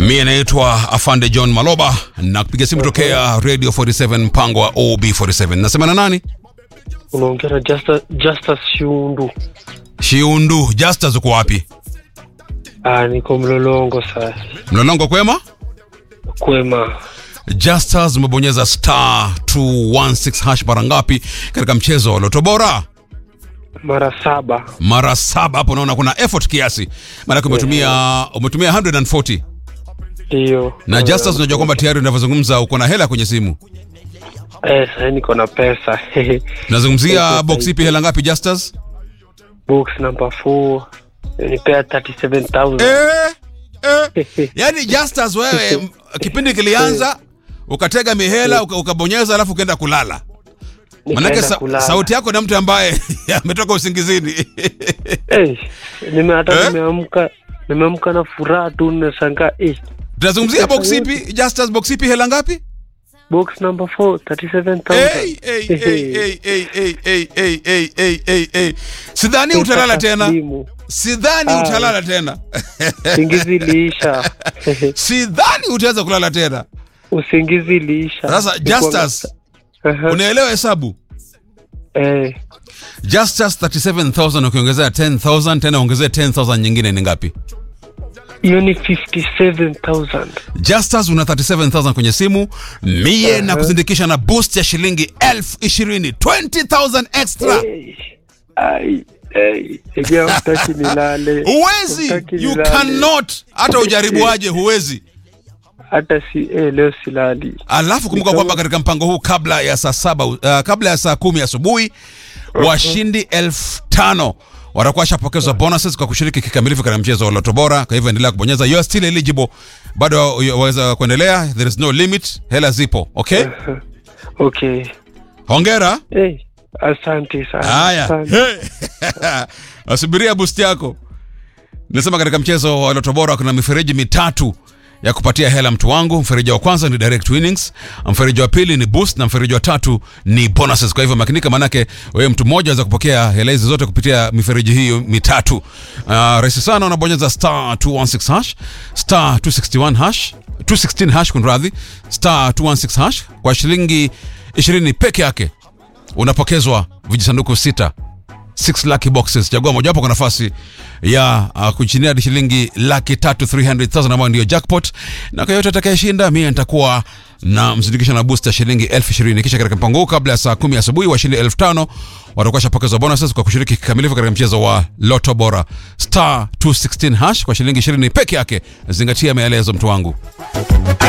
Mie naitwa Afande John Maloba na kupiga simu tokea Radio 47 mpango wa OB47. Nasema na nani? unaongea na Justus, Justus Shiundu. Shiundu. Justus uko wapi? Ah, niko Mlolongo sasa. Mlolongo kwema? Kwema. Justus umebonyeza star 216 hash mara ngapi katika mchezo wa Loto Bora? Mara saba. Mara saba. Hapo naona kuna effort kiasi, maanake umetumia umetumia 140 Ndio. na Justus, unajua kwamba tayari unavyozungumza uko na hela kwenye simu. Eh, sasa niko na pesa. Tunazungumzia box ipi, hela ngapi Justus? Box number 4. Nipea 37000. Eh, eh. Yaani Justus wewe m- kipindi kilianza ukatega mihela uka- ukabonyeza alafu ukaenda kulala. Manake Nikaenda sa, kulala. sauti yako na mtu ambaye ametoka usingizini. Eh, nime hata Eh? nimeamka nimeamka na furaha tu nashangaa eh. Tunazungumzia box ipi? Justus box ipi hela ngapi? Box number 4 37000. Hey, hey, hey, hey, hey, hey, hey, hey, hey, hey, hey, hey. Sidhani utalala tena. Taslimu. Sidhani Ah. utalala tena. Usingizi iliisha. Sidhani utaweza kulala tena. Usingizi iliisha. Sasa Nilikuwa- Justus, Aha. unaelewa hesabu? Eh, Justus 37000 ukiongezea 10000 tena ongezea 10000 nyingine ni ngapi? hiyo ni 57000. Justus una 37000 kwenye simu mie na kusindikisha na boost ya shilingi elfu ishirini 20000 extra. Hey, ai, hey, ejea utaki nilale. Huwezi, Hutaki you nilale. cannot. Hata ujaribuaje, huwezi. Hata si eh, leo silali. Alafu kumbuka kwamba katika mpango huu kabla ya saa saba uh, kabla ya saa kumi asubuhi washindi elfu tano watakuwa washapokezwa bonuses kwa kushiriki kikamilifu katika mchezo wa Loto Bora. Kwa hivyo endelea kubonyeza, you are still eligible, bado waweza kuendelea, there is no limit, hela zipo. Okay, Okay. hongera. Hey, asante sana. Haya, Asante. Hey. asubiria boost yako. Nasema katika mchezo wa Loto Bora kuna mifereji mitatu ya kupatia hela mtu wangu. Mfereji wa kwanza ni direct winnings, mfereji wa pili ni boost na mfereji wa tatu ni bonuses. Kwa hivyo makinika, manake wewe mtu mmoja aweza kupokea hela hizi zote kupitia mifereji hiyo mitatu. Uh, rahisi sana, unabonyeza star 216 hash star 261 hash 216 hash kunradhi, star 216 hash kwa shilingi 20 peke yake unapokezwa vijisanduku sita 6 lucky boxes. Chagua mojawapo kwa nafasi ya uh, kuchinia hadi shilingi laki tatu 300,000 ambayo ndio jackpot, na kwa yote atakayeshinda mimi nitakuwa na msindikisho na booster shilingi elfu ishirini. Kisha katika mpango huu kabla ya saa kumi asubuhi washindi elfu tano watakuwa shapokezwa bonuses kwa kushiriki kikamilifu katika mchezo wa Loto Bora star 216 hash kwa shilingi 20 peke yake. Zingatia maelezo mtu wangu.